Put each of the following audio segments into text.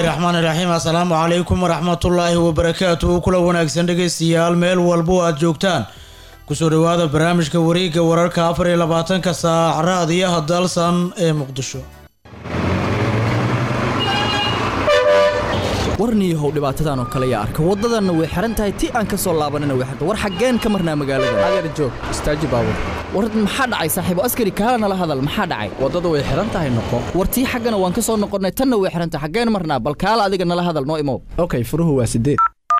raxmaan iraxiim assalaamu calaykum waraxmatullaahi wabarakaatuhu kula wanaagsan dhegaystayaal meel walbo aad joogtaan kusoo dhowaada barnaamijka wareegga wararka afar iyo labaatanka saac raadiyaha dalsan ee muqdisho warniyahow dhibaatadan oo kale yaa arka waddadanna way xihan tahay ti aan ka soo laabanina way xirta war xaggeen ka marnaa magaalada adeer joog istaaji baabur war maxaa dhacay saaxiibo askari kaala nala hadal maxaa dhacay waddadu way xihan tahay noqo war tii xaggana waan ka soo noqonnay tanna way xihan tahay xaggeen marnaa bal kaala adiga nala hadal noo imow okay furuhu waa sideed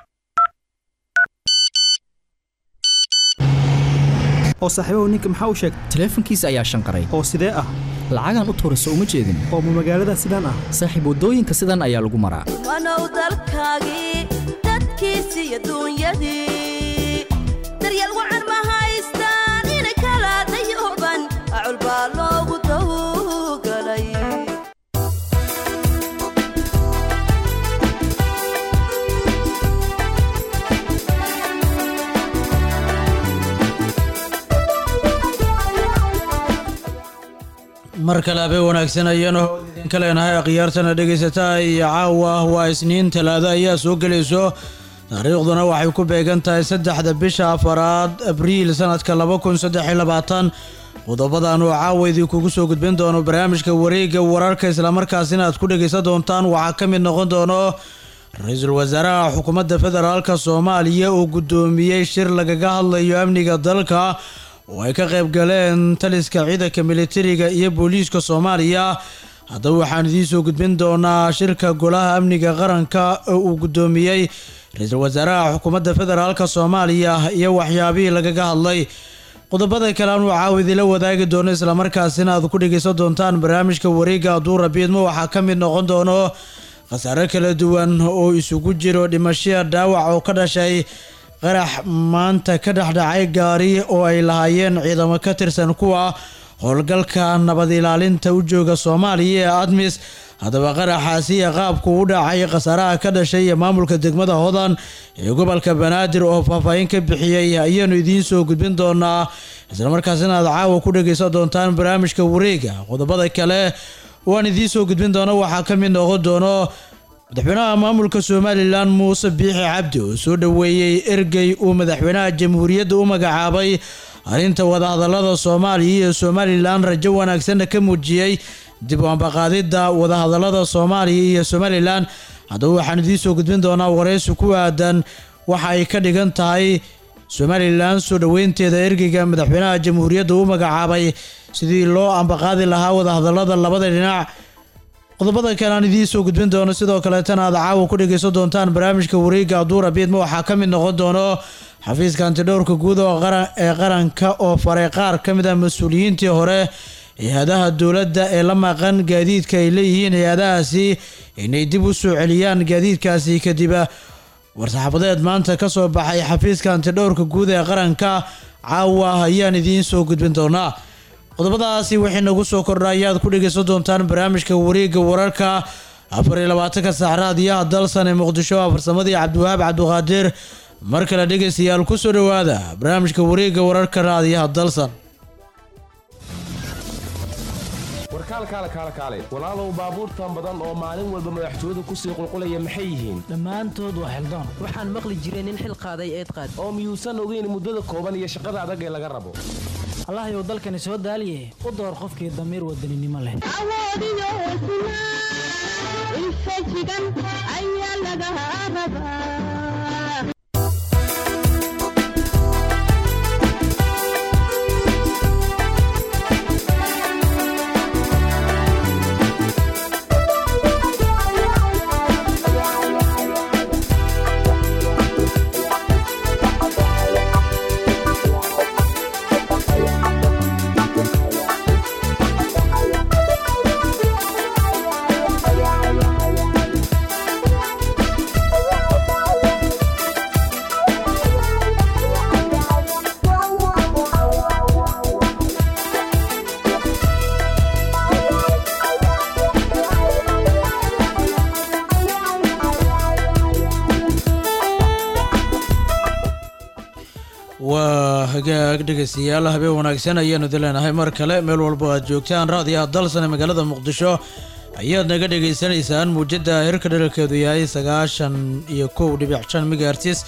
oo saaxiibahu ninka maxaa u sheegay taleefankiisa ayaa shanqaray oo sidee ah lacagaan u tuurayso uma jeedin oo ma magaalada sidaan ah saaxiib waddooyinka sidan ayaa lagu maraa wanow dalkaagii dadkiisii adduunyadii daryeel wacan ma haystaan in kala dayuban acul baa loogu tawgalay mar kale habeen wanaagsan ayaanu idinka leenahay akhyaartana dhegaysataa iyo caawa waa isniin talaado ayaa soo gelayso taariikhduna waxay ku beegan tahay saddexda bisha afaraad abriil sanadka laba kun saddex iyo labaatan qodobadan oo caawa idinkugu soo gudbin doono barnaamijka wareegga wararka islamarkaasina aad ku dhegaysan doontaan waxaa ka mid noqon doono ra-iisul wasaaraha xukuumadda federaalka soomaaliya oo guddoomiyey shir lagaga hadlayo amniga dalka oo ay ka qayb galeen taliska ciidanka militariga iyo booliiska soomaaliya haddaba waxaan idiin soo gudbin doonaa shirka golaha amniga qaranka oo uu guddoomiyey ra-iisul wasaaraha xukuumadda federaalka soomaaliya iyo waxyaabihii lagaga hadlay qodobada kale aan uu caawa idila wadaagi doono islamarkaasina aad ku dhegaysan doontaan barnaamijka wareegga aduura biidmo waxaa ka mid noqon doono khasaare kala duwan oo isugu jiro dhimashaya dhaawac oo ka dhashay qarax maanta ka dhexdhacay gaari oo ay lahaayeen ciidamo ka tirsan kuwa howlgalka nabad ilaalinta u jooga soomaaliya ee admis haddaba qaraxaasi iyo qaabku u dhacay khasaaraha ka dhashay iyo maamulka degmada hodan ee gobolka banaadir oo faahfaahin ka bixiyey ayaanu idiin soo gudbin doonaa islamarkaasina aad caawa ku dhegaysan doontaan barnaamijka wareega qodobada kale waan idiin soo gudbin doona waxaa ka mid noqon doono madaxweynaha maamulka somalilan muuse biixi cabdi oo soo dhoweeyey ergey uu madaxweynaha jamhuuriyadda u magacaabay arrinta wadahadalada soomaaliya iyo somalilan rajo wanaagsanna ka muujiyey dib u ambaqaadidda wadahadalada soomaaliya iyo somalilan haddaba waxaan idiin soo gudbin doonaa waraysi ku aadan waxa ay ka dhigan tahay somalilan soo dhoweynteeda ergeyga madaxweynaha jamhuuriyadda u magacaabay sidii loo ambaqaadi lahaa wadahadalada labada dhinac qodobada kale aan idiin soo gudbin doono sidoo kaleetana aad caawa ku dhegaysan doontaan barnaamijka wareegga aduura biidma waxaa ka mid noqon doono xafiiska antidhowrka guud ee qaranka oo faray qaar ka mid ah mas-uuliyiintii hore hay-adaha dowladda ee la maqan gaadiidka ay leeyihiin hay-adahaasi inay dib u soo celiyaan gaadiidkaasi kadib war-saxaafadeed maanta ka soo baxay xafiiska antidhowrka guud ee qaranka caawa ayaan idiin soo gudbin doonaa qodobadaasi wixii nagu soo kordha ayaad ku dhegaysan doontaan barnaamijka wareegga wararka afar iyo labaatanka saac raadiyaha dalsan ee muqdisho a farsamadii cabdiwahaab cabdiqaadir mar kale dhegaystayaal ku soo dhowaada barnaamijka wareegga wararka raadiyaha dalsan warkaalkaale kaale kaale walaalow baabuurtan badan oo maalin walba madaxtooyadu kusii qulqulaya maxay yihiin dhammaantood waa xildaan waxaan maqli jiray nin xil qaaday eed qaad oo miyuusan ogeyn muddada kooban iyo shaqada adag ee laga rabo allahayow dalkani soo daaliye u door qofkii damiir wadaninimo leh awoodiyo hesnaa infajigan ayaa laga rabaa waa hagaag dhegaystayaal habeen wanaagsan ayaanu idin leenahay mar kale meel walba aad joogtaan raadiyaha dalsan ee magaalada muqdisho ayaad naga dhagaysanaysaan muujadda hirka dheralkeedu yahay sagaashan iyo kow dhibic shan megahertis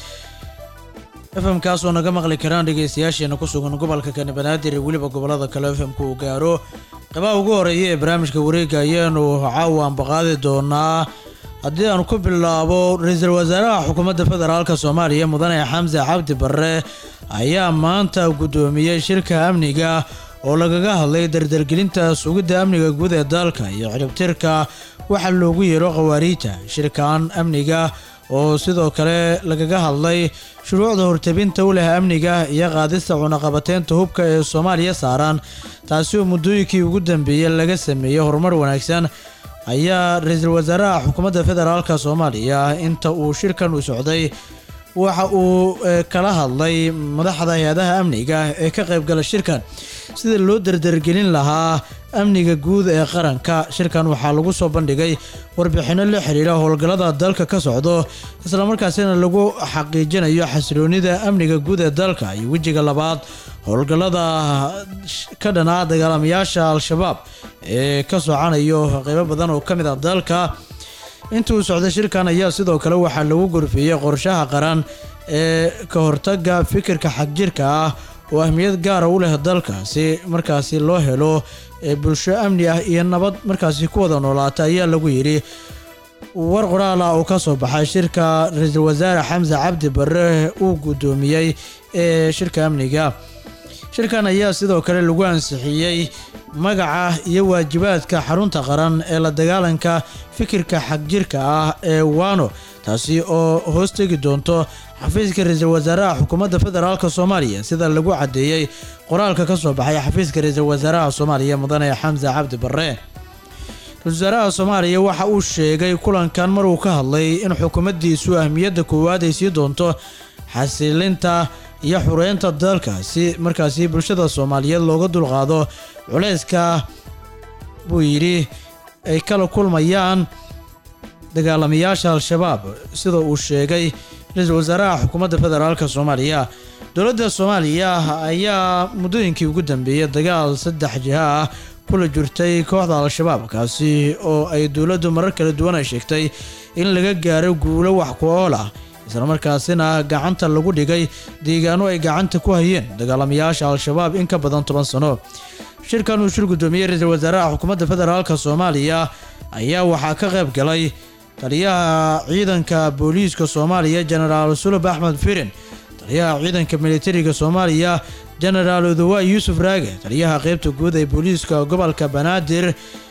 fm-kaas oo naga maqli karaan dhegaystayaasheena ku sugan gobolka kani banaadir iyo weliba gobollada kale fm-ku uu gaaro qabaha ugu horeeya ee barnaamijka wareega ayaanu caawa ambaqaadi doonaa haddii aan ku bilaabo ra-iisul wasaaraha xukuumadda federaalk soomaaliya mudane xamse cabdi barre ayaa maanta guddoomiyey shirka amniga oo lagaga hadlay dardargelinta sugidda amniga guud ee dalka iyo ciribtirka waxaa loogu yeero khawaariijta shirkan amniga oo sidoo kale lagaga hadlay shuruucda hortabinta u leh amniga iyo qaadista cunaqabateynta hubka ee soomaaliya saaran taasi oo muddooyinkii ugu dambeeyey laga sameeyey horumar wanaagsan ayaa ra-iisul wasaaraha xukuumadda federaalk soomaaliya inta uu shirkan u socday waxa uu kala hadlay madaxda hay-adaha amniga ee ka qaybgala shirkan sida loo dardargelin lahaa amniga guud ee qaranka shirkan waxaa lagu soo bandhigay warbixinno la xiriira howlgallada dalka ka socdo islamarkaasina lagu xaqiijinayo xasiloonida amniga guud ee dalka iyo wejiga labaad howlgallada ka dhanaa dagaalamayaasha al-shabaab ee ka socanayo qeybo badan oo ka mid ah dalka intii uu socday shirkan ayaa sidoo kale waxaa lagu gorfeeyey qorshaha qaran ee ka hortaga fikirka xagjirka ah oo ahmiyad gaara u leh dalka si markaasi loo helo bulsho amni ah iyo nabad markaasi ku wada noolaata ayaa lagu yidhi war qoraal ah oo ka soo baxay shirka ra-iisul wasaare xamse cabdi barre uu guddoomiyey ee shirka amniga shirkan ayaa sidoo kale lagu ansixiyey magaca iyo waajibaadka xarunta qaran ee la dagaalanka fikirka xagjirka ah ee wano taasi oo hoos tegi doonto xafiiska ra-iisul wasaaraha xukuumadda federaalk soomaaliya sida lagu caddeeyey qoraalka ka soo baxay xafiiska ra-iisul wasaaraha soomaaliya mudane xamse cabdi barre ra-isul wasaaraha soomaaliya waxa uu sheegay kulankan maruu ka hadlay in xukuumaddiisu ahmiyadda koowaad ay sii doonto xasilinta iyo xureynta dalka si markaasi bulshada soomaaliyeed looga dulqaado culayska buu yidhi ay kala kulmayaan dagaalamayaasha al-shabaab sida uu sheegay ra-iisul wasaaraha xukuumadda federaalk soomaaliya dowladda soomaaliya ayaa muddooyinkii ugu dambeeyey dagaal saddex jiha ah kula jirtay kooxda al-shabaab kaasi oo ay dowladdu marar kala duwan ay sheegtay in laga gaaro guulo wax ku ool ah islamarkaasina gacanta lagu dhigay deegaano ay gacanta ku hayeen dagaalamayaasha al-shabaab in ka badan toban sano shirkan uu shir guddoomiyey ra-iisul wasaaraha xukuumadda federaalk soomaaliya ayaa waxaa ka qayb galay taliyaha ciidanka booliiska soomaaliya jenaraal sulub axmed firin taliyaha ciidanka militariga soomaaliya jenaraal odowa yuusuf raage taliyaha qeybta guud ee booliiska gobolka banaadir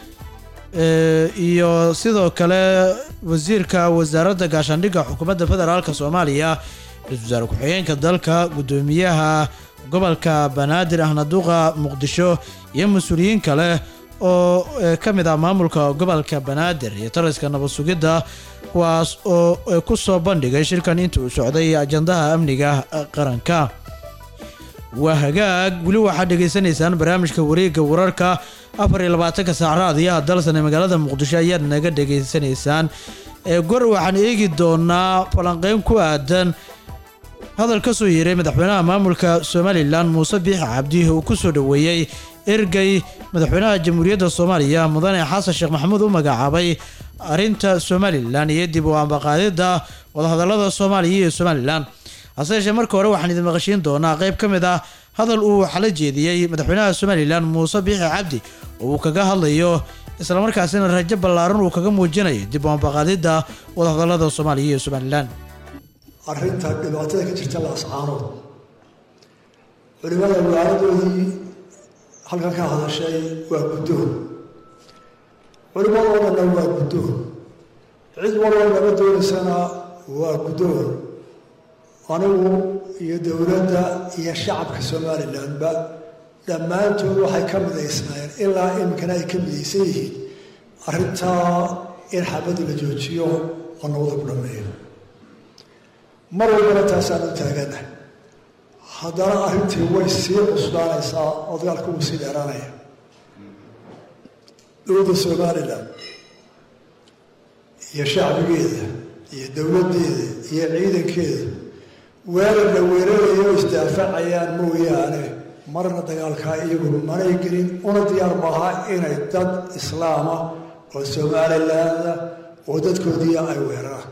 iyo sidoo kale wasiirka wasaaradda gaashaandhigga xukuumadda federaalk soomaaliya ra-isul wasaare ku-xigeenka dalka guddoomiyaha gobolka banaadir ahna duqa muqdisho iyo mas-uuliyiin kale oo ka mid ah maamulka gobolka banaadir iyo taliska nabad sugidda kuwaas oo ku soo bandhigay shirkan inta uu socday ajandaha amniga qaranka waa hagaag weli waxaad dhegaysanaysaan barnaamijka wareegga wararka afar iyo labaatanka saac raadiyaha dalsan ee magaalada muqdisho ayaad naga dhegaysanaysaan gor waxaan eegi doonaa falanqeyn ku aadan hadal ka soo yeeray madaxweynaha maamulka somalilan muuse biix cabdi uu ku soo dhoweeyey ergey madaxweynaha jamhuuriyadda soomaaliya mudane xasan sheekh maxamuud u magacaabay arrinta somalilan iyo dib u ambaqaadidda wadahadalada soomaaliya iyo somalilan hase yeeshee marka hore waxaan idin maqashiin doonaa qayb ka mid ah hadal uu xala jeediyey madaxweynaha somalilan muuse biixi cabdi oo uu kaga hadlayo islamarkaasina rajo ballaaran uu kaga muujinayo dib u ambaqaadidda wadahadalada soomaaliya iyo somalilan arrinta dhibaatada ka jirta la ascaanood culimada waaladoodii halkan ka hadashay waa guddoon culimadoo dhanna waa guddoon cid walba laga doonaysana waa guddoon anigu iyo dowladda iyo shacabka somalilanba dhammaantood waxay ka midaysnaayeen ilaa iminkana ay ka midaysan yihiin arrintaa in xabadda la joojiyo oo nabada ku dhameeyo mar walbana taasaan u taagana haddana arrintii way sii cusbaanaysaa oo dagaalka wuu sii dheeraanaya dowladda somalilan iyo shacbigeeda iyo dowladdeeda iyo ciidankeeda weerar la weerarayo oo isdaafacayaan mooyaane marna dagaalkaa iyagu manay gelin una diyaar maaha inay dad islaama oo somalilaanda oo dadkoodii ay weeraraan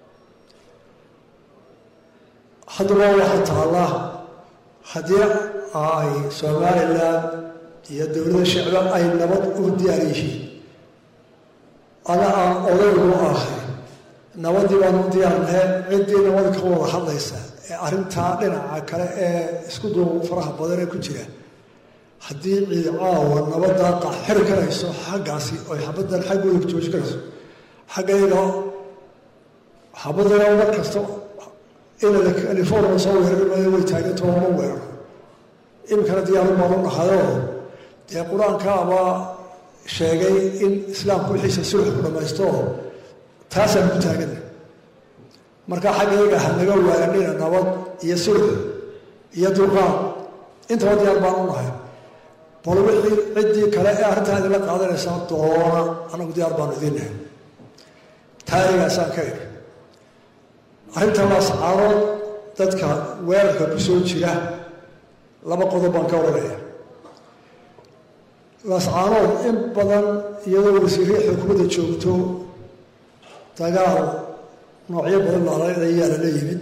haddaba waxaa taalla haddii ay somalilan iyo dowladda shicba ay nabad u diyaar yihiin ana aan odaygu ahay nabadii baan u diyaarnahay ciddii nabad ka wada hadlaysa ee arrintaa dhinaca kale ee isku duubu faraha badan ee ku jira haddii ciid caawa nabaddaa qaxiri karayso xaggaasi oy xabaddan xaggooda jooji karayso xaggayga xabadana mar kasta ina california soo weerari maayo way taagantoo ma weeraro iminkana diyaaru baan u dhahayoo dee qur-aankaaba sheegay in islaamku wixiisa sulx ku dhammaysto taasaan ku taagana marka xaggayga ha naga waaranina nabad iyo sulx iyo dulqaad intaba diyaar baan u nahay bal wixii ciddii kale ee arrintaa idinla qaadanaysaa doona anagu diyaar baanu idinnahay taarigaasaan ka iri arrinta laascaarood dadka weerarka ku soo jira laba qodob baan ka odhanaya laascaanood in badan iyadoo wasiirihii xukuumadda joogto dagaal noocyo badan lalayaa lala yimid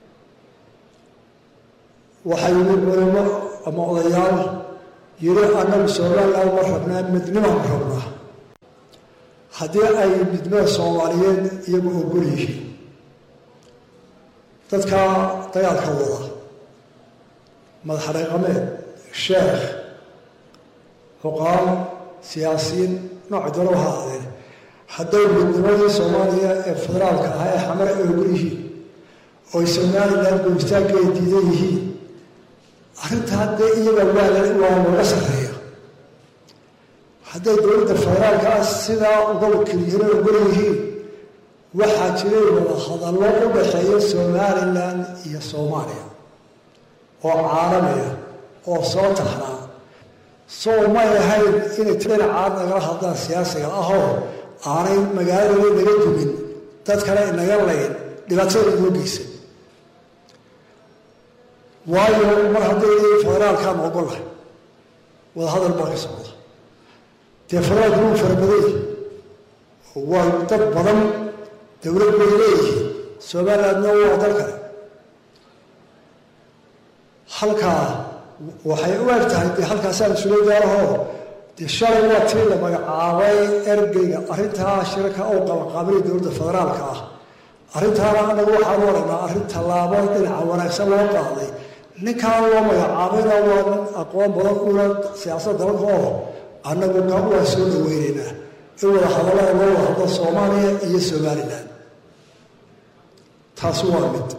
waxaa yimid culimo ama odayaal yiri annagu somaliland ma rabnaa midnimaan rabnaa haddii ay midnimada soomaaliyeed iyagu ogol yihiin dadka dagaalka wada madaxdhaqameed sheekh xuqaal siyaasiyiin nooci doona waha aadeen hadday midnimadii soomaaliya ee federaalka ahaa ee xamar ay ogol yihiin ooy somaliland goystaanka ay diidan yihiin arrintaa dee iyaga waa waa laga sarreeya hadday dowladda federaalka ah sidaa uga wakilyihiin oo ogol yihiin waxaa jiray wada hadallo u dhaxeeya somalilan iyo soomaaliya oo caalamiya oo soo taxnaa soo may ahayn inay dhinacaad nagala hadlaan siyaasiga ahoo aanay magaaladana naga dumin dad kale inaga layn dhibaatada inoo geysan waayo mar hadday federaalkaan ogolahay wada hadal baa ka socda dee federaalku wuu farabaday waa dad badan dowlad bay leeyihiin somalilandna waa dal kale halkaa waxay u eg tahay dee halkaasaan isula gaarahoo dee shalay waa tii la magacaabay ergeyga arrintaa shirka oo qabanqaabinay dowladda federaalka ah arrintaana anagu waxaan u aragnaa arrin tallaabo dhinaca wanaagsan loo qaaday ninkaan loo magacaabayna waa nin aqoon badan una siyaasadda dalka oo annagu ka waa soo dhaweynaynaa in wada hadallada loo wada hadlo soomaaliya iyo somalilan taasi waa mid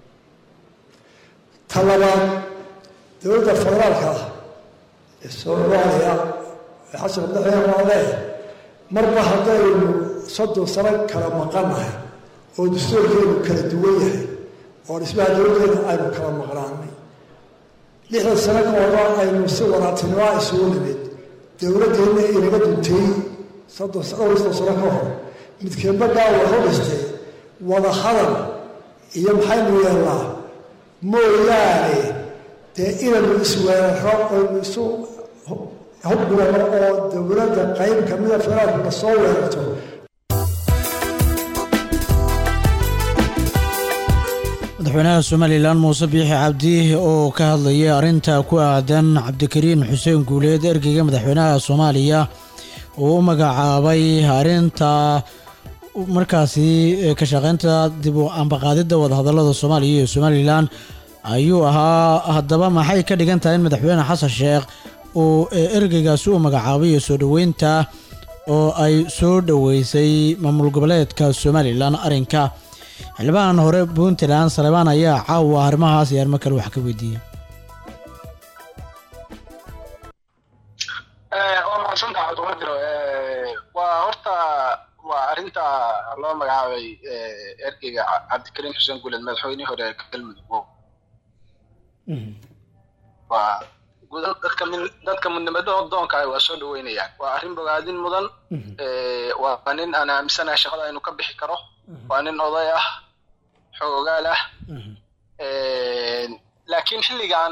ta labaad dowladda federaalka ah ee soomaaliya ee xasan madaxweyne waa leeyahay marba haddaynu soddon sano kala maqannahay oo dastuurkeenu kala duwan yahay oo dhismaha dowladdeena aynu kala maqnaanay lixdan sano ka hora aynu si wadaatinimaa isugu nimid dowladdeenna inaga duntay soddon dhowr soddon sano ka hor midkeedba dhaawac u dhistay wada hadal iyo maxaynu yeelnaa mooyaane dee inaynu isweeraro oynu isu hubgurano oo dowladda qayb kamida federaalkuna soo weerarto madaxweynaha somalilan muuse biixi cabdi oo ka hadlayay arrinta ku aadan cabdikariin xuseen guuleed ergeyga madaxweynaha soomaaliya uu u magacaabay arrinta markaasi ka shaqeynta dib u ambaqaadidda wadahadallada soomaaliya iyo somalilan ayuu ahaa haddaba maxay ka dhigan tahay in madaxweyne xasan sheekh uu ergeygaasi u magacaabay iyo soo dhoweynta oo ay soo dhoweysay maamul goboleedka somalilan arrinka xildhibaan hore puntland salebaan ayaa caawa arrimahaas iyo arrimo kale wax ka weydiiyey waa mahadsantaha cabdiqadiro waa horta waa arrinta loo magacaabay ergeyga cabdikariim xuseen guuleed madaxweynihii hore galmudug waa guud dadka min dadka midnimada doonka ah waa soo dhaweynayaan waa arrin bogaadin mudan waa nin aan aaminsanahay shaqada inuu ka bixi karo waa nin oday ah xoogaal ah laakiin xilligan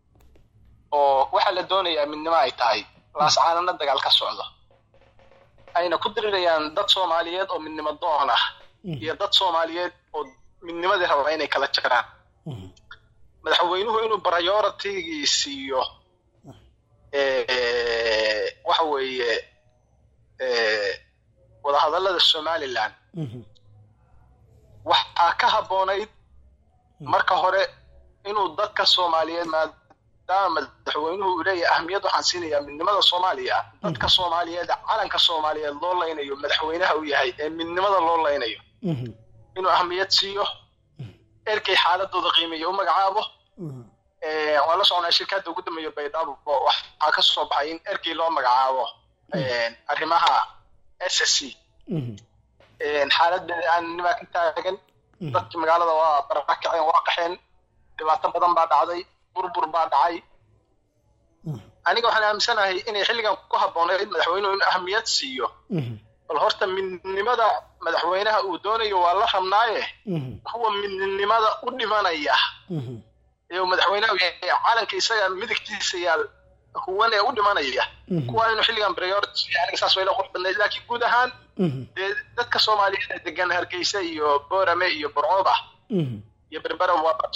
oo waxaa la doonayaa midnimo ay tahay laascaanana dagaal ka socdo ayna ku dirirayaan dad soomaaliyeed oo midnimo doon ah iyo dad soomaaliyeed oo midnimadii raba inay kala jiraan madaxweynuhu inuu prioritigii siiyo eh, waxa weeye eh, wadahadallada somaliland waxaa ka habboonayd marka hore inuu dadka soomaaliyeed maadaama madaxweynuhu uu leeyahay ahmiyad waxaan siinayaa midnimada soomaaliya dadka soomaaliyeed calanka soomaaliyeed loo laynayo madaxweynaha uu yahay ee midnimada loo laynayo inuu ahmiyad siiyo erkay xaaladooda qiimeeya u magacaabo Eh, waan la soconaa shirkadda ugu dambeeya baydhabo waxaa ka soo baxay in erkey loo magacaabo eh, arrimaha s s c xaaladeeda aannimaa ka taagan dadkii magaalada waa barakaceen waa qaxeen dhibaato badan baa dhacday burbur baa dhacay aniga waxaan aaminsanahay inay xilligan ku habboonayd madaxweynuhu in ahmiyad siiyo bal horta midnimada madaxweynaha uu doonayo waa la rabnaaye kuwa midnimada u dhimanaya ee uu madaxweynaha yahay calanka isaga midigtiisa yaal huwan ee u dhimanaya kuwa inuu xilligan priority siiyo aniga saas wayla qurux badnayd laakiin guud ahaan dee dadka soomaaliyeed ee degan hargeysa iyo boorame iyo burcooba iyo berbera waa dad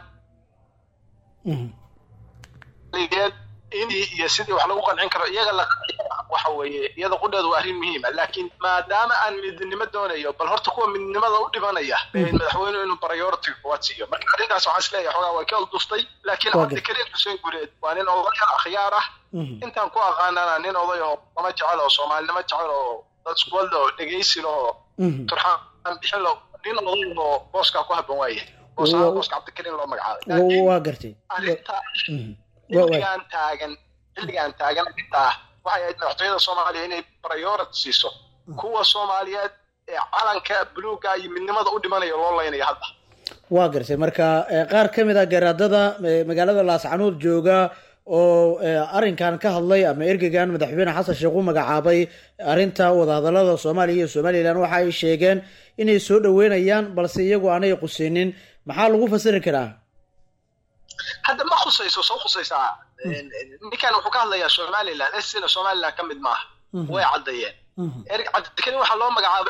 soomaaliyeed inii iyo sidii wax lagu qancin karo iyaga la waxa weeye iyada qudheedu waa arrin muhiima laakiin maadaama aan midnimo doonayo bal horta kuwa midnimada u dhimanaya ee madaxweynuhu inuu priority kuwaad siiyo marka arrintaas waxaan isleeyahay xogaa way ka duftay laakiin Waa cabdikariim xuseen gureed waa nin oday akhyaar ah intaan ku aqaanana nin oday oo lama jecel oo soomaalinimo jecel oo dad iskuwal oo dhegaysi leh oo turxaan bixin lo nin oday oo booskaa ku habban waaye booska Wa- booska cabdikariim loo magacaabay waa gartay arrinta Wa- wa- xilligaan taagan xilligaan taagan arrintaa waxay ahayd madaxtooyada soomaaliya inay priority siiso kuwa soomaaliyeed ee calanka buluuga iyo midnimada u dhimanaya loo laynayo hadda waa gartay marka eh, qaar ka mid a garaadada eh, magaalada laascanuud jooga oo eh, arrinkan ka hadlay ama ergegan madaxweyne xasan sheekh u magacaabay arrinta wadahadalada soomaaliya iyo somalilan waxa ay sheegeen inay soo dhaweynayaan balse iyagu aanay qusinin maxaa lagu fasiri karaa hadda ma khusayso soo khusaysaa ninkan wuxuu ka hadlayaa somaliland sina somaliland ka mid maaha way caddeeyeen erg cabdikariim waxaa loo magacaabay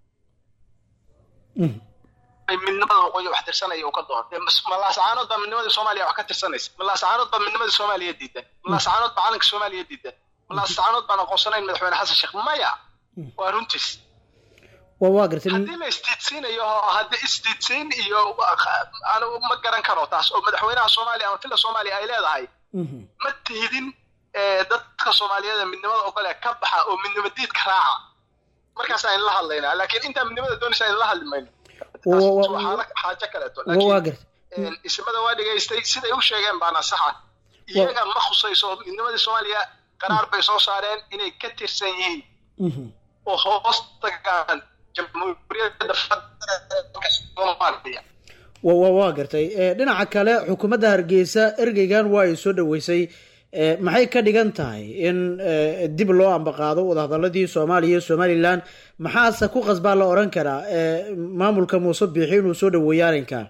midnimada waqooyi wax tirsanaya uu ka doontay malaasacaanood baa midnimadii soomaaliya wax ka tirsanaysa malaasacaanood baa midnimadii soomaaliya diidan malaasacaanood baa calanka soomaaliya diidan malaasacaanood baan aqoonsanayn madaxweyne xasan sheekh maya waa runtiis waa waa gartay haddii la isdiidsiinayo oo haddii isdiidsiin iyo anigu ma garan karo taas oo madaxweynaha soomaaliya ama filla soomaaliya ay leedahay ma tihidin eh, dadka soomaaliyeed ee midnimada ogole ka baxa oo midnimo diidka raaca markaas aynu la hadlaynaa laakiin intaa midnimada doonaysa aynu la hadli mayno Wa- wa- Taas wa- waa xaala- xaajo kaleeto waa waa laakiin gartay een, isimada waa dhegaystay siday u sheegeen baana saxa iyaga ma khusayso midnimadii soomaaliya qaraar bay soo saareen inay ka tirsan yihiin oo hoos tagaan jamhuuriyadda federaalka soomaaliya wa wa waa gartay Eh, dhinaca kale xukuumadda hargeysa ergeygan waa ay soo dhaweysay Eh, maxay ka dhigan tahay in eh, dib loo ambaqaado wadahadaladii soomaaliya iyo somalilan maxaase ku qasbaa la oran karaa eh, maamulka muuse biixi inuu soo dhaweeyo arrinkan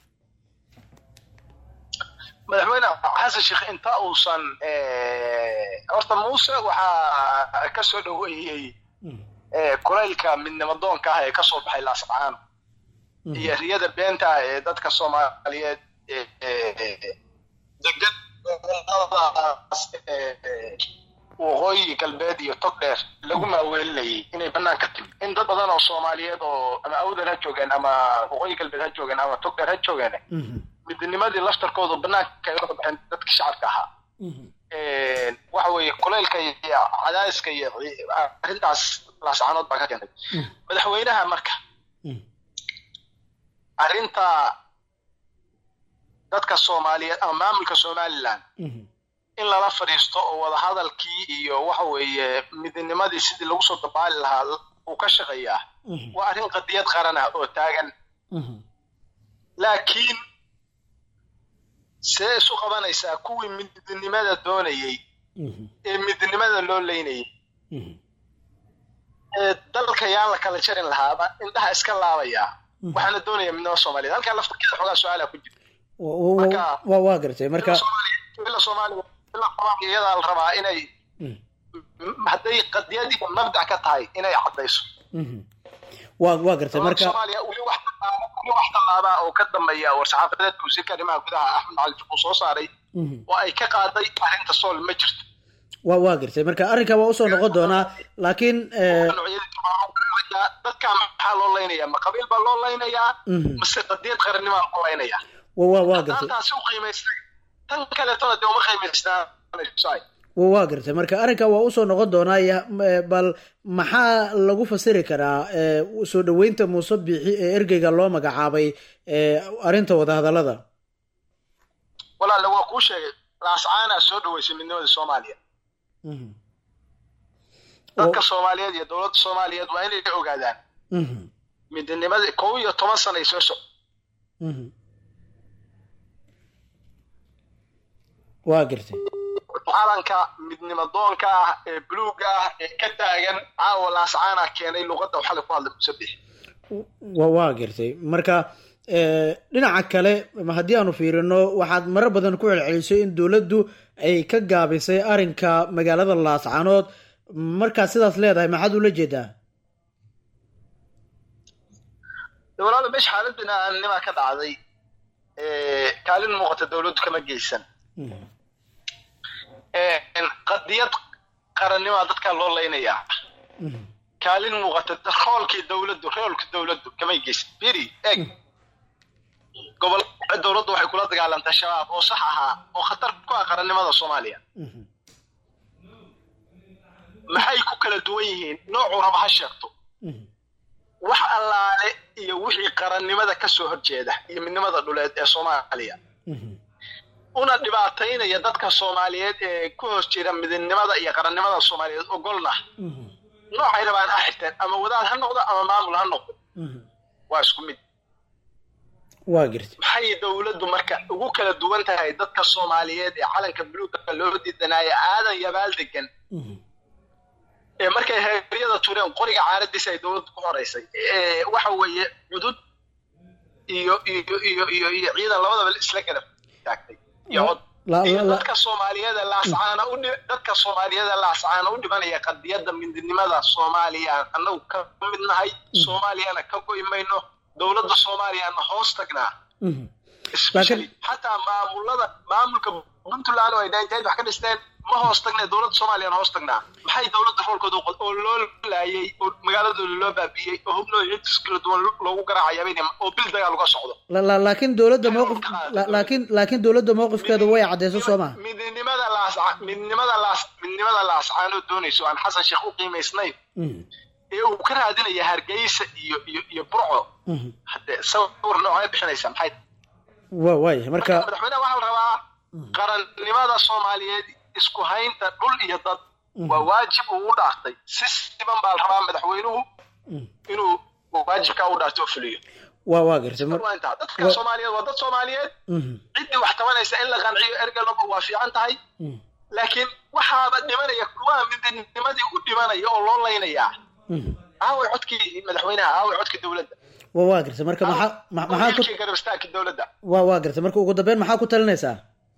madaxweyne xasan sheekh inta uusan eh, horta muuse waxaa ka soo dhaweeyey eh, kulaylka midnimo doonka ah ee ka soo baxay laascaano iyo riyada beenta ah ee dadka soomaaliyeed ee ee, degan goboladaas ee, waqooyi galbeed iyo tog dheer lagu maaweelinayay inay bannaan ka timi in dad badan oo soomaaliyeed oo ama awdal ha joogeen ama waqooyi galbeed ha joogeen ama tog dheer ha joogeen midnimadii laftarkoodu bannaanka ay uga baxeen dadkii shacabka ahaa Een, waxa weeye kulaylka iyo cadaadiska iyo ci- arrintaas laascanood baa ka keentay madaxweynaha marka arrinta dadka soomaaliyeed ama maamulka somaliland in lala fadhiisto oo wadahadalkii iyo waxa weeye midnimadii sidii lagu soo dabaali lahaa uu ka shaqeeyaa waa arrin qadiyad qaran ah oo taagan laakiin see isu qabanaysaa kuwii midnimada doonayey ee midnimada loo leynayay ee dalka yaan la kala jarin lahaaba indhaha iska laabayaa waxaana doonaya midnimo soomaaliyeed halkaa laftarkeeda xogaa su-aala ku jira Wa- wa- Marka- wa waa gartay marka ila soomaaliya ila soomaaliya ila soomaaliya iyadaa la rabaa inay m- hadday qadiyad iyo mabdac ka tahay inay caddayso waa waa gartay dowladda marka soomaaliya weli wax tallaaba- weli wax tallaabaa oo ka dambeeya war-saxaafadeedka wasiirka arrimaha gudaha axmed macalin uu soo saaray oo ay ka qaaday arrinta sool ma jirto waa waa gartay marka arrinka waa usoo noqon doonaa laakiin eh, dadka maxaa loo laynayaa ma qabiil baa loo laynayaa Mhm. mase qadiyad qarannima loo laynayaa waa waa waa haddaan gartay taasi u qiimaystay tan kaleetona dee uma qiimaysnaanayso waa waa gartay marka arrinka waa usoo noqon doonaa ya- eh, bal maxaa lagu fasiri karaa eh, soo dhoweynta muuse biixi ee ergeyga loo magacaabay eh, arrinta wadahadallada walaale waa kuu sheegay laascaanaa soo dhaweysay midnimada soomaaliya dadka soomaaliyeed iyo dowladda soomaaliyeed waa inay ogaadaan Mhm, midnimada kow iyo toban sana ay soo soc mhm. waa gartay calanka midnimo doonka ah ee buluuga ah ee ka taagan caawa laascaana keenay luqadda waxaa ku hadlay musabix wa waa gartay marka eh, dhinaca kale ma haddii aanu fiirino waxaad marar badan ku celcelisay in dowladdu ay ka gaabisay arrinka magaalada laascanood markaad sidaas leedahay maxaad ula jeedaa walaalo meesha xaalad bini-aadamnima ka dhacday ee, kaalin muuqata dowladdu kama geysan Ee, qadiyad qarannima dadka loo laynayaa kaalin muuqata roolkii dowladdu roolka dowladdu kamay geysan biri eeg gobol dowladdu waxay kula dagaalantay shabaab oo sax ahaa oo khatar ku ah qarannimada soomaaliya maxay ku kala duwan yihiin noocuu raba ha sheegto wax allaale iyo wixii qarannimada ka soo horjeeda iyo midnimada dhuleed ee soomaaliya una dhibaataynaya dadka soomaaliyeed ee ku hoos jira midnimada iyo qarannimada soomaaliyeed ogolna noocay rabaan ha xirteen ama wadaad ha noqdo ama maamul ha noqdo waa isku mid waa gartay maxay dowladdu marka ugu kala duwan tahay dadka soomaaliyeed ee calanka buluugga loo diidanaayo aadan yabaal degan ee markay heeryada tureen qoriga caaradiisa ay dowladdu ku horeysay ee waxa weeye cudud iyo iyo iyo iyo iyo ciidan labadaba isla kala taagtay iyo cod La- iyo la- la- dadka soomaaliyeed ee laascaana u dhi- dadka soomaaliyeed ee laascaana u dhimanaya qadiyadda midnimada soomaaliya annagu ka mid nahay soomaaliyana ka goy mayno dowladda soomaaliyana hoos tagnaa Mhm. especially xataa maamulada maamulka puntland oo ay dhainteed wax ka dhisteen ma hoos tagnee dowladda soomaaliyana hoos tagnaa maxay dowladda roolkooda u qod- oo loo laayay oo magaaladooda loo baabi'iyey oo hubnoo hidis kala duwan loogu garaacaya bayna oo bil dagaal uga socdo La- la- laakiin dowladda mowqif la- laakiin laakiin dowladda mowqifkeedu way caddeyso soo ma midnimada laas midnimada laas midnimada laascaanoo doonayso aan xasan sheekh u qiimaysnayn ee uu ka raadinaya hargeysa iyo iyo iyo burco hadde sawir noocee bixinaysa maxay waa waayahay marka madaxweynaha waxaa la rabaa qarannimada soomaaliyeed isku haynta dhul iyo dad waa waajib uu u dhaartay si siban baa la rabaa madaxweynuhu inuu waajibkaa u dhaartay oo fuliyo waa waa gartay mar- waa intaa dadka wa- soomaaliyeed waa dad soomaaliyeed Mhm. ciddii wax tabanaysa in la qanciyo ergalaba waa fiican tahay Mhm. laakiin waxaaba dhimanaya kuwa midnimadii u dhimanaya oo loo laynayaa Mhm. aaway codkii madaxweynaha aaway codkii dowladda waa waa gartay marka maxaa ma- maxaa ku wiilkii garab istaagkii dowladda waa waa gartay marka ugu dambeyn maxaa ku talinaysaa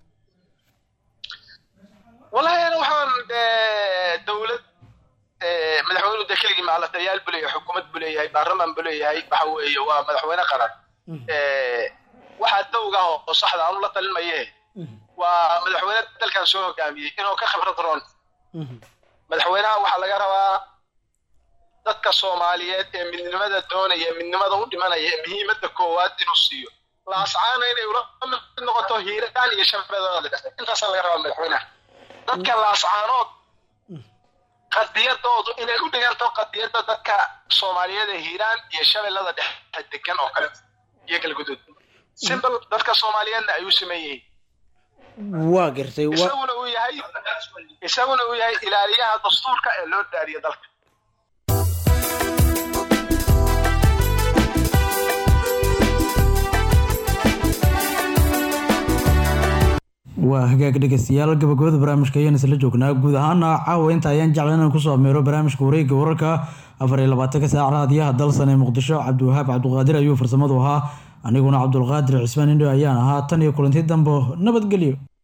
wallahi ana waxaan dee dowlad eh, madaxweynuhu dee keligii maclataliyaal buu leeyahay xukuumad buu leeyahay baarlamaan buu leeyahay waxa weeye waa madaxweyne qaran Eh, waxaa dowga ah oo saxda aanu la talin maye waa madaxweyne dalkan soo hogaamiyey inuu ka khibrad roon madaxweynaha waxaa laga rabaa dadka soomaaliyeed ee midnimada doonaya midnimada u dhimanaya ee muhiimadda koowaad inuu siiyo laascaana inay ula mid noqoto hiiraan iyo shabeellada dhexe intaasaa laga rabaa madaxweynaha dadka laascaanood qadiyadoodu inay u dhiganto qadiyadda dadka soomaaliyeed ee hiiraan iyo shabeellada dhexe degan oo kale iyo galguduud simbal dadka soomaaliyeedna ay u siman yihiin waa gartay waa isaguna uu yahay isaguna uu yahay ilaaliyaha dastuurka ee loo daariyo dalka waa hagaag dhegeystayaal gabagabada barnaamijka ayaan isla joognaa guud ahaana caawa inta ayaan jeclan inaan kusoo ameero barnaamijka wareegga wararka afar iyo labaatanka saac raadiyaha dalsan ee muqdisho cabdiwahaab cabduqaadir ayuu farsamadu ahaa aniguna cabdulqaadir cismaan indho ayaan ahaa tan iyo kulanti dambo nabadgelyo